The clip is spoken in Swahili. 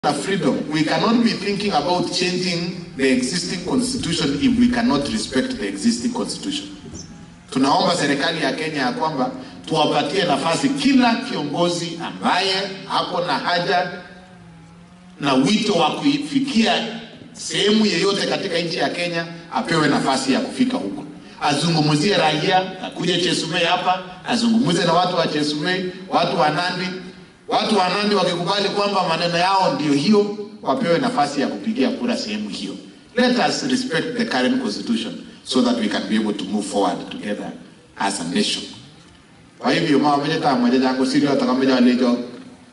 na freedom. We cannot be thinking about changing the existing constitution if we cannot respect the existing constitution. Tunaomba serikali ya Kenya ya kwamba tuwapatie nafasi kila kiongozi ambaye ako na haja na wito wa kuifikia sehemu yeyote katika nchi ya Kenya apewe nafasi ya kufika huko, azungumzie raia, akuje Chesumei hapa azungumze na watu wa Chesumei, watu wa Nandi. Watu wa Nandi wakikubali kwamba maneno yao ndio hiyo, wapewe nafasi ya kupigia kura sehemu hiyo. Let us respect the current constitution so that we can be able to move forward together as a nation. Kwa hivyo mama mwenye tamu mwenye jangu sirio atakameja walejo